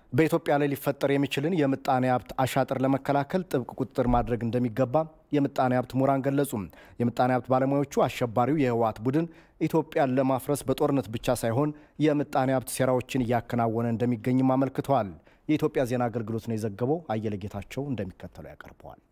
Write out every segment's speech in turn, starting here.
በኢትዮጵያ ላይ ሊፈጠር የሚችልን የምጣኔ ሀብት አሻጥር ለመከላከል ጥብቅ ቁጥጥር ማድረግ እንደሚገባ የምጣኔ ሀብት ምሁራን ገለጹ። የምጣኔ ሀብት ባለሙያዎቹ አሸባሪው የህወሓት ቡድን ኢትዮጵያን ለማፍረስ በጦርነት ብቻ ሳይሆን የምጣኔ ሀብት ሴራዎችን እያከናወነ እንደሚገኝም አመልክተዋል። የኢትዮጵያ ዜና አገልግሎት ነው የዘገበው። አየለ ጌታቸው እንደሚከተለው ያቀርበዋል።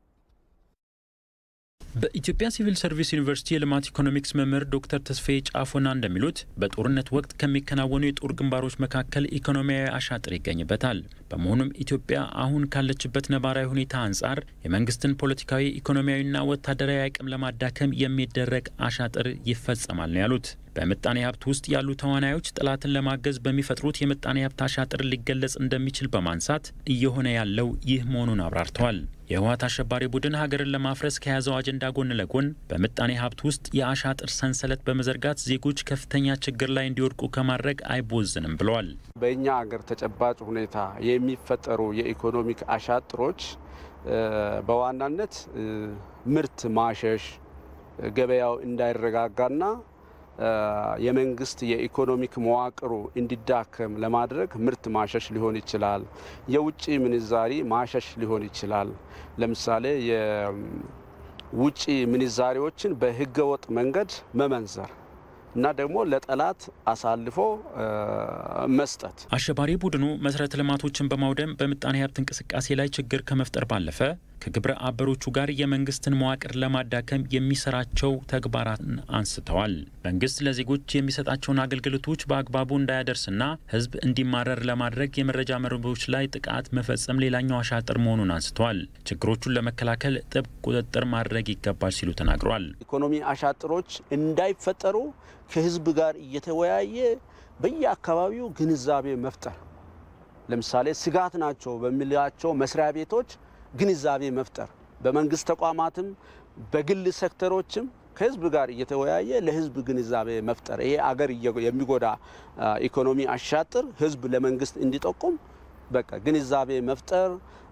በኢትዮጵያ ሲቪል ሰርቪስ ዩኒቨርሲቲ የልማት ኢኮኖሚክስ መምህር ዶክተር ተስፋዬ ጫፎና እንደሚሉት በጦርነት ወቅት ከሚከናወኑ የጦር ግንባሮች መካከል ኢኮኖሚያዊ አሻጥር ይገኝበታል። በመሆኑም ኢትዮጵያ አሁን ካለችበት ነባራዊ ሁኔታ አንጻር የመንግስትን ፖለቲካዊ፣ ኢኮኖሚያዊና ወታደራዊ አቅም ለማዳከም የሚደረግ አሻጥር ይፈጸማል ነው ያሉት። በምጣኔ ሀብት ውስጥ ያሉ ተዋናዮች ጠላትን ለማገዝ በሚፈጥሩት የምጣኔ ሀብት አሻጥር ሊገለጽ እንደሚችል በማንሳት እየሆነ ያለው ይህ መሆኑን አብራርተዋል። የህወሓት አሸባሪ ቡድን ሀገርን ለማፍረስ ከያዘው አጀንዳ ጎን ለጎን በምጣኔ ሀብት ውስጥ የአሻጥር ሰንሰለት በመዘርጋት ዜጎች ከፍተኛ ችግር ላይ እንዲወድቁ ከማድረግ አይቦዝንም ብለዋል። በእኛ ሀገር ተጨባጭ ሁኔታ የሚፈጠሩ የኢኮኖሚክ አሻጥሮች በዋናነት ምርት ማሸሽ፣ ገበያው እንዳይረጋጋና የመንግስት የኢኮኖሚክ መዋቅሩ እንዲዳከም ለማድረግ ምርት ማሸሽ ሊሆን ይችላል። የውጭ ምንዛሪ ማሸሽ ሊሆን ይችላል። ለምሳሌ የውጭ ምንዛሪዎችን በህገወጥ መንገድ መመንዘር እና ደግሞ ለጠላት አሳልፎ መስጠት። አሸባሪ ቡድኑ መሰረተ ልማቶችን በማውደም በምጣኔ ሀብት እንቅስቃሴ ላይ ችግር ከመፍጠር ባለፈ ከግብረ አበሮቹ ጋር የመንግስትን መዋቅር ለማዳከም የሚሰራቸው ተግባራትን አንስተዋል። መንግስት ለዜጎች የሚሰጣቸውን አገልግሎቶች በአግባቡ እንዳያደርስና ህዝብ እንዲማረር ለማድረግ የመረጃ መረቦች ላይ ጥቃት መፈጸም ሌላኛው አሻጥር መሆኑን አንስተዋል። ችግሮቹን ለመከላከል ጥብቅ ቁጥጥር ማድረግ ይገባል ሲሉ ተናግረዋል። ኢኮኖሚ አሻጥሮች እንዳይፈጠሩ ከህዝብ ጋር እየተወያየ በየአካባቢው ግንዛቤ መፍጠር ለምሳሌ ስጋት ናቸው በሚላቸው መስሪያ ቤቶች ግንዛቤ መፍጠር በመንግስት ተቋማትም በግል ሴክተሮችም ከህዝብ ጋር እየተወያየ ለህዝብ ግንዛቤ መፍጠር ይሄ አገር የሚጎዳ ኢኮኖሚ አሻጥር ህዝብ ለመንግስት እንዲጠቁም በቃ ግንዛቤ መፍጠር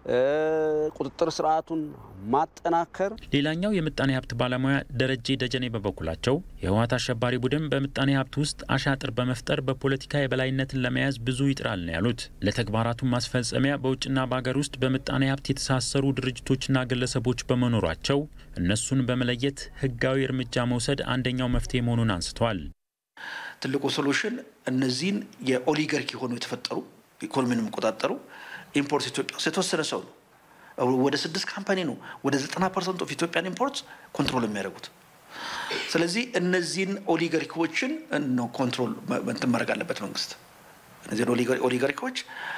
ቁጥጥር ስርዓቱን ማጠናከር። ሌላኛው የምጣኔ ሀብት ባለሙያ ደረጀ ደጀኔ በበኩላቸው የህወሓት አሸባሪ ቡድን በምጣኔ ሀብት ውስጥ አሻጥር በመፍጠር በፖለቲካ የበላይነትን ለመያዝ ብዙ ይጥራል ነው ያሉት። ለተግባራቱ ማስፈጸሚያ በውጭና በሀገር ውስጥ በምጣኔ ሀብት የተሳሰሩ ድርጅቶችና ግለሰቦች በመኖራቸው እነሱን በመለየት ህጋዊ እርምጃ መውሰድ አንደኛው መፍትሄ መሆኑን አንስተዋል። ትልቁ ሶሉሽን እነዚህን የኦሊጋርኪ የሆኑ የተፈጠሩ ኢኮኖሚን የሚቆጣጠሩ ኢምፖርት ኢትዮጵያ ውስጥ የተወሰነ ሰው ነው። ወደ ስድስት ካምፓኒ ነው ወደ ዘጠና ፐርሰንት ኦፍ ኢትዮጵያን ኢምፖርት ኮንትሮል የሚያደርጉት። ስለዚህ እነዚህን ኦሊጋርኪዎችን ነው ኮንትሮል እንትን ማድረግ አለበት መንግስት። እነዚህን ኦሊጋርኪዎች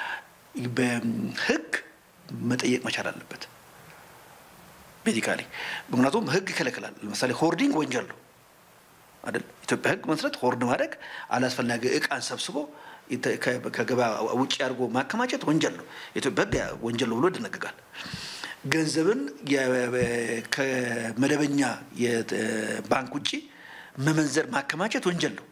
በህግ መጠየቅ መቻል አለበት ቤዚካሊ። ምክንያቱም ህግ ይከለክላል። ለምሳሌ ሆርዲንግ ወንጀል ነው አይደል? ኢትዮጵያ ህግ መሰረት ሆርድ ማድረግ አላስፈላጊ እቃን ሰብስቦ ከገበያ ውጭ አድርጎ ማከማቸት ወንጀል ነው። የኢትዮጵያ ህግ ወንጀል ነው ብሎ ይደነግጋል። ገንዘብን ከመደበኛ ባንክ ውጭ መመንዘር ማከማቸት ወንጀል ነው።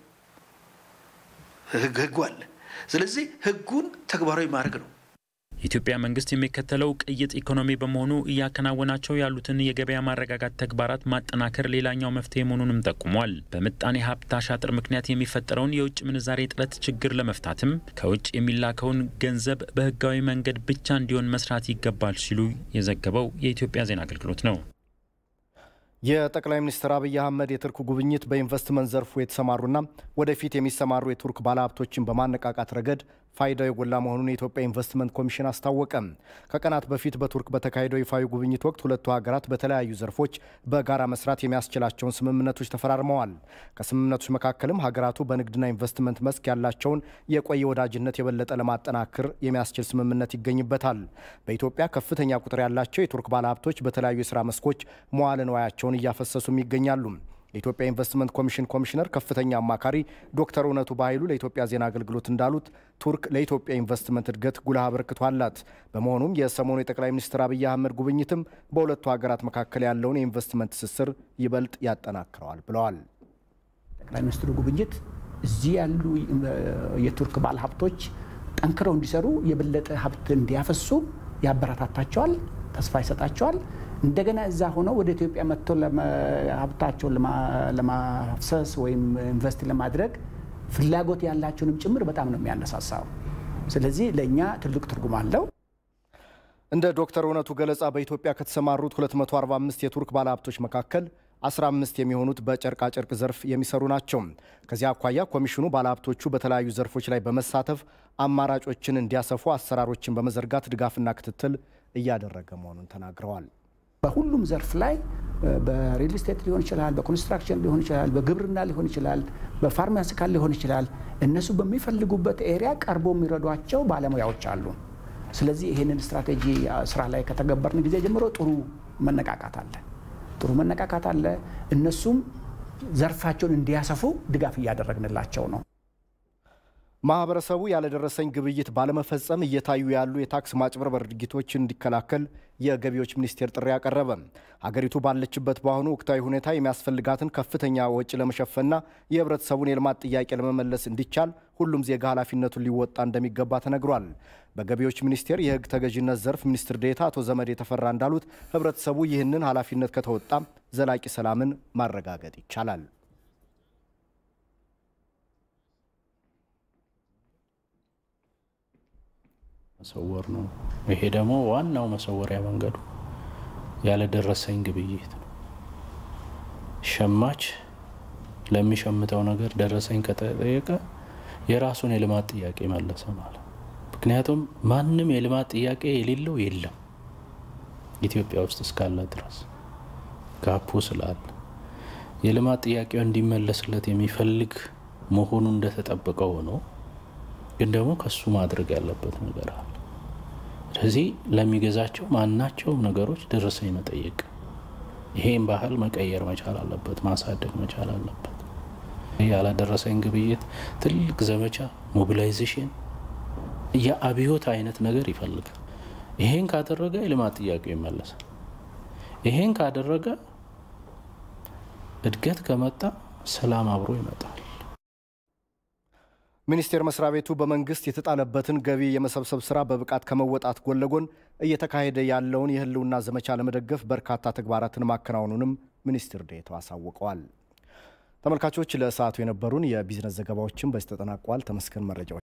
ህጉ አለ። ስለዚህ ህጉን ተግባራዊ ማድረግ ነው። የኢትዮጵያ መንግስት የሚከተለው ቅይጥ ኢኮኖሚ በመሆኑ እያከናወናቸው ያሉትን የገበያ ማረጋጋት ተግባራት ማጠናከር ሌላኛው መፍትሄ መሆኑንም ጠቁሟል። በምጣኔ ሀብት አሻጥር ምክንያት የሚፈጠረውን የውጭ ምንዛሬ እጥረት ችግር ለመፍታትም ከውጭ የሚላከውን ገንዘብ በህጋዊ መንገድ ብቻ እንዲሆን መስራት ይገባል ሲሉ የዘገበው የኢትዮጵያ ዜና አገልግሎት ነው። የጠቅላይ ሚኒስትር አብይ አህመድ የቱርክ ጉብኝት በኢንቨስትመንት ዘርፉ የተሰማሩና ወደፊት የሚሰማሩ የቱርክ ባለሀብቶችን በማነቃቃት ረገድ ፋይዳው የጎላ መሆኑን የኢትዮጵያ ኢንቨስትመንት ኮሚሽን አስታወቀ። ከቀናት በፊት በቱርክ በተካሄደው ይፋዊ ጉብኝት ወቅት ሁለቱ ሀገራት በተለያዩ ዘርፎች በጋራ መስራት የሚያስችላቸውን ስምምነቶች ተፈራርመዋል። ከስምምነቶች መካከልም ሀገራቱ በንግድና ኢንቨስትመንት መስክ ያላቸውን የቆየ ወዳጅነት የበለጠ ለማጠናከር የሚያስችል ስምምነት ይገኝበታል። በኢትዮጵያ ከፍተኛ ቁጥር ያላቸው የቱርክ ባለሀብቶች በተለያዩ የስራ መስኮች መዋለ ንዋያቸውን እያፈሰሱም ይገኛሉ። የኢትዮጵያ ኢንቨስትመንት ኮሚሽን ኮሚሽነር ከፍተኛ አማካሪ ዶክተር እውነቱ በኃይሉ ለኢትዮጵያ ዜና አገልግሎት እንዳሉት ቱርክ ለኢትዮጵያ ኢንቨስትመንት እድገት ጉልህ አበርክቶ አላት። በመሆኑም የሰሞኑ የጠቅላይ ሚኒስትር አብይ አህመድ ጉብኝትም በሁለቱ ሀገራት መካከል ያለውን የኢንቨስትመንት ትስስር ይበልጥ ያጠናክረዋል ብለዋል። ጠቅላይ ሚኒስትሩ ጉብኝት እዚህ ያሉ የቱርክ ባለሀብቶች ጠንክረው እንዲሰሩ የበለጠ ሀብት እንዲያፈሱ ያበረታታቸዋል፣ ተስፋ ይሰጣቸዋል። እንደገና እዛ ሆነው ወደ ኢትዮጵያ መጥቶ ሀብታቸውን ለማፍሰስ ወይም ኢንቨስት ለማድረግ ፍላጎት ያላቸውንም ጭምር በጣም ነው የሚያነሳሳው። ስለዚህ ለእኛ ትልቅ ትርጉም አለው። እንደ ዶክተር እውነቱ ገለጻ በኢትዮጵያ ከተሰማሩት 245 የቱርክ ባለሀብቶች መካከል 15 የሚሆኑት በጨርቃጨርቅ ዘርፍ የሚሰሩ ናቸው። ከዚህ አኳያ ኮሚሽኑ ባለሀብቶቹ በተለያዩ ዘርፎች ላይ በመሳተፍ አማራጮችን እንዲያሰፉ አሰራሮችን በመዘርጋት ድጋፍና ክትትል እያደረገ መሆኑን ተናግረዋል። በሁሉም ዘርፍ ላይ በሪል ስቴት ሊሆን ይችላል፣ በኮንስትራክሽን ሊሆን ይችላል፣ በግብርና ሊሆን ይችላል፣ በፋርማሲካል ሊሆን ይችላል። እነሱ በሚፈልጉበት ኤሪያ ቀርቦ የሚረዷቸው ባለሙያዎች አሉ። ስለዚህ ይህንን ስትራቴጂ ስራ ላይ ከተገበርን ጊዜ ጀምሮ ጥሩ መነቃቃት አለ ጥሩ መነቃቃት አለ። እነሱም ዘርፋቸውን እንዲያሰፉ ድጋፍ እያደረግንላቸው ነው። ማህበረሰቡ ያለደረሰኝ ግብይት ባለመፈጸም እየታዩ ያሉ የታክስ ማጭበርበር ድርጊቶችን እንዲከላከል የገቢዎች ሚኒስቴር ጥሪ ያቀረበ። ሀገሪቱ ባለችበት በአሁኑ ወቅታዊ ሁኔታ የሚያስፈልጋትን ከፍተኛ ወጪ ለመሸፈንና የህብረተሰቡን የልማት ጥያቄ ለመመለስ እንዲቻል ሁሉም ዜጋ ኃላፊነቱን ሊወጣ እንደሚገባ ተነግሯል። በገቢዎች ሚኒስቴር የህግ ተገዥነት ዘርፍ ሚኒስትር ዴኤታ አቶ ዘመድ የተፈራ እንዳሉት ህብረተሰቡ ይህንን ኃላፊነት ከተወጣ ዘላቂ ሰላምን ማረጋገጥ ይቻላል። መሰወር ነው። ይሄ ደግሞ ዋናው መሰወሪያ መንገዱ ያለደረሰኝ ግብይት ነው። ሸማች ለሚሸምተው ነገር ደረሰኝ ከተጠየቀ የራሱን የልማት ጥያቄ መለሰ ማለት። ምክንያቱም ማንም የልማት ጥያቄ የሌለው የለም ኢትዮጵያ ውስጥ እስካለ ድረስ ጋፑ ስላለ የልማት ጥያቄው እንዲመለስለት የሚፈልግ መሆኑ እንደተጠበቀ ሆኖ ግን ደግሞ ከሱ ማድረግ ያለበት ነገር አለ። ስለዚህ ለሚገዛቸው ማናቸውም ነገሮች ደረሰኝ መጠየቅ፣ ይሄን ባህል መቀየር መቻል አለበት፣ ማሳደግ መቻል አለበት። ያላደረሰኝ ግብይት ትልቅ ዘመቻ ሞቢላይዜሽን፣ የአብዮት አይነት ነገር ይፈልጋል። ይሄን ካደረገ የልማት ጥያቄው ይመለሳል። ይሄን ካደረገ እድገት ከመጣ ሰላም አብሮ ይመጣል። ሚኒስቴር መስሪያ ቤቱ በመንግስት የተጣለበትን ገቢ የመሰብሰብ ስራ በብቃት ከመወጣት ጎን ለጎን እየተካሄደ ያለውን የህልውና ዘመቻ ለመደገፍ በርካታ ተግባራትን ማከናወኑንም ሚኒስትር ዴኤታው አሳውቀዋል። ተመልካቾች ለሰዓቱ የነበሩን የቢዝነስ ዘገባዎችን በዚህ ተጠናቋል። ተመስገን መረጃዎች